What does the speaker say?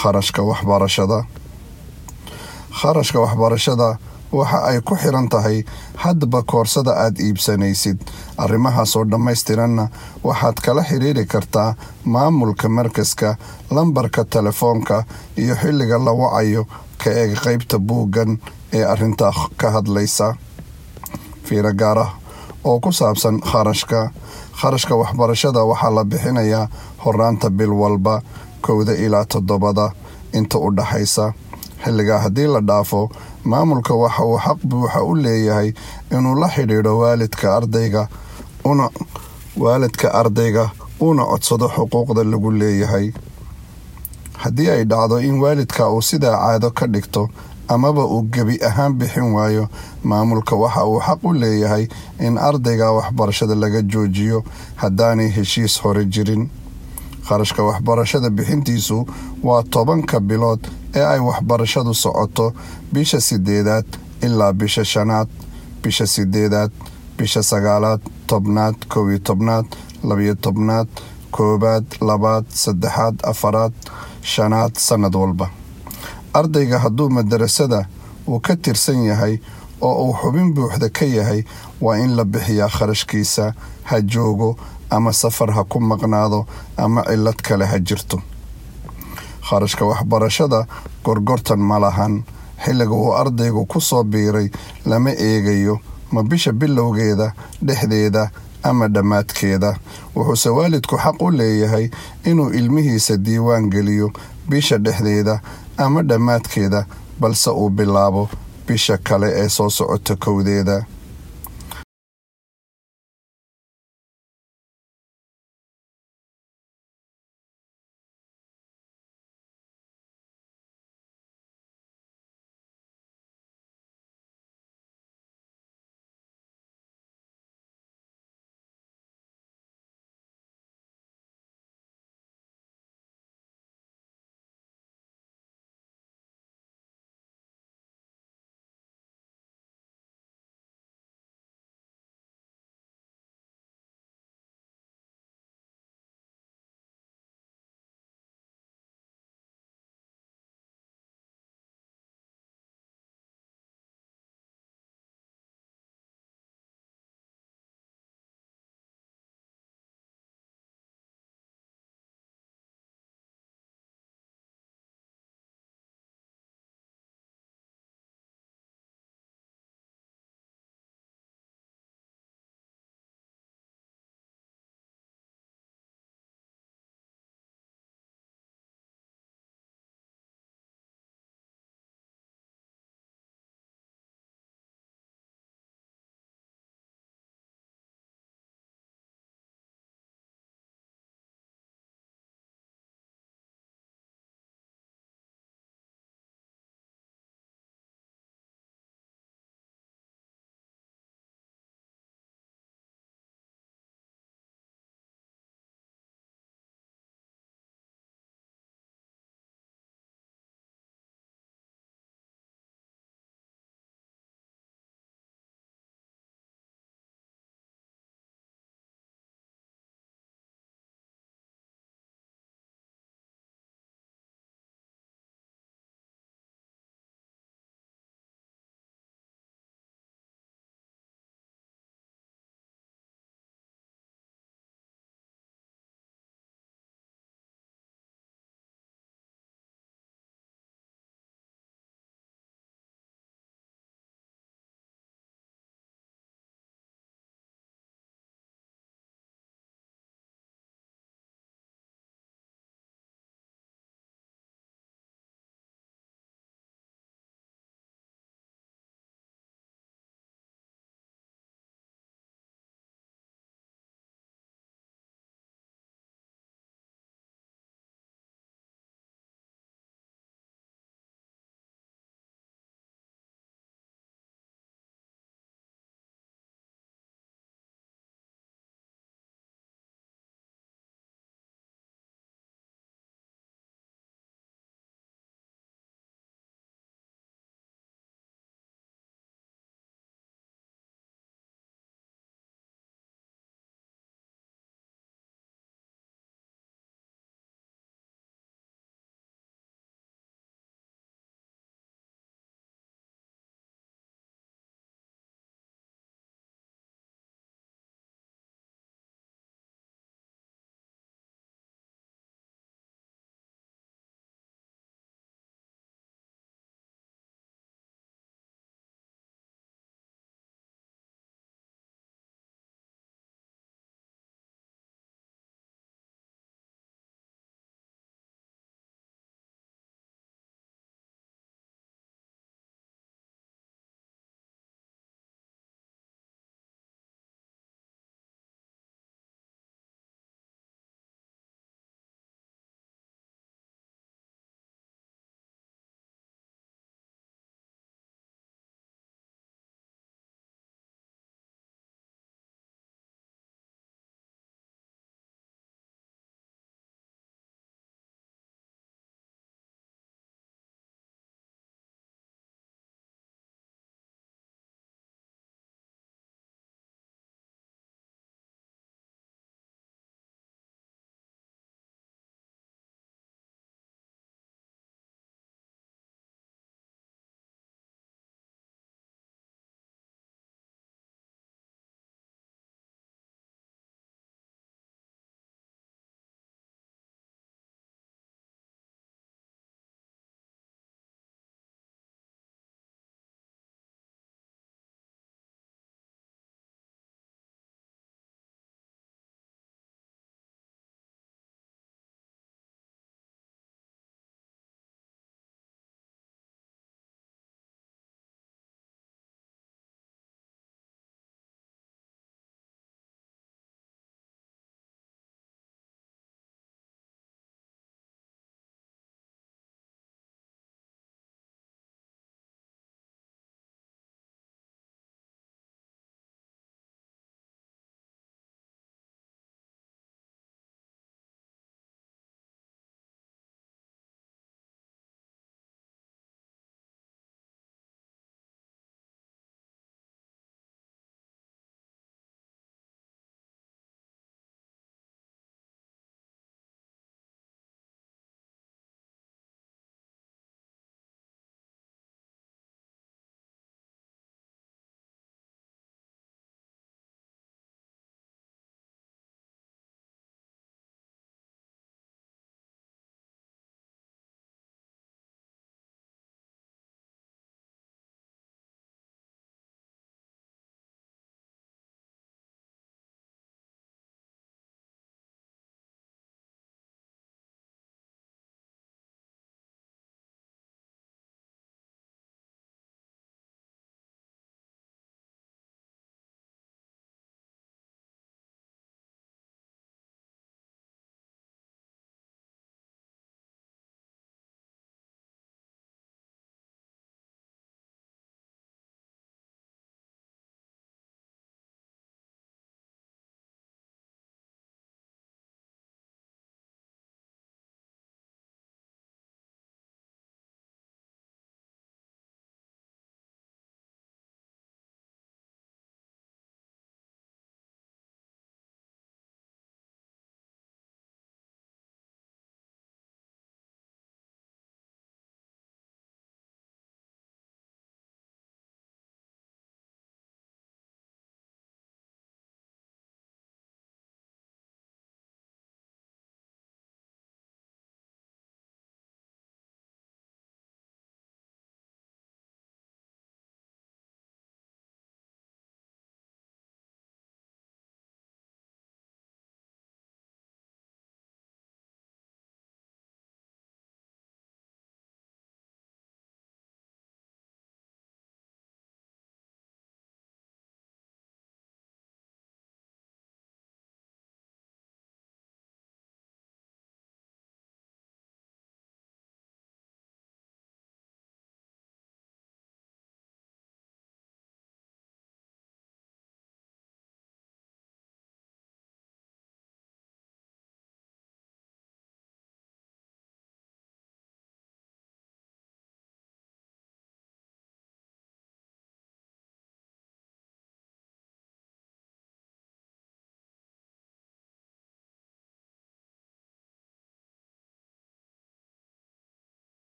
kharashka waxbarashada kharashka waxbarashada waxa ay ku xiran tahay haddaba koorsada aad iibsanaysid arrimahaasoo dhammaystiranna waxaad kala xiriiri kartaa maamulka markaska lambarka telefoonka iyo xilliga la wacayo ka eeg qaybta buuggan ee arrintaa ka hadlaysa fiiro gaar ah oo ku saabsan kharashka kharashka waxbarashada waxaa la bixinayaa horaanta bil walba kowda ilaa toddobada inta u dhaxaysa xilligaa haddii la dhaafo maamulka waxa uu xaq buuxa u leeyahay inuu la xidhiidho waalidka ardayga una waalidka ardayga uuna codsado xuquuqda lagu leeyahay haddii ay dhacdo in waalidka uu sidaa caado ka dhigto amaba uu gebi ahaan bixin waayo maamulka waxa uu xaq u leeyahay in ardayga waxbarashada laga joojiyo haddaanay heshiis hore jirin kharashka waxbarashada bixintiisu waa tobanka bilood ee ay waxbarashadu socoto bisha sideedaad ilaa bisha shanaad bisha sideedaad bisha sagaalaad tobnaad kow iyo tobnaad labiyo tobnaad koobaad labaad saddexaad afaraad shanaad sannad walba ardayga hadduu madarasada uu ka tirsan yahay oo uu xubin buuxda ka yahay waa in la bixiyaa kharashkiisa ha joogo ama safar ha ku maqnaado ama cillad kale ha jirto kharashka waxbarashada gorgortan ma lahan xilliga uu ardaygu ku soo biiray lama eegayo ma bisha bilowgeeda dhexdeeda ama dhammaadkeeda wuxuuse waalidku xaq u leeyahay inuu ilmihiisa diiwaan geliyo bisha dhexdeeda ama dhammaadkeeda balse uu bilaabo bisha kale ee soo socota kowdeeda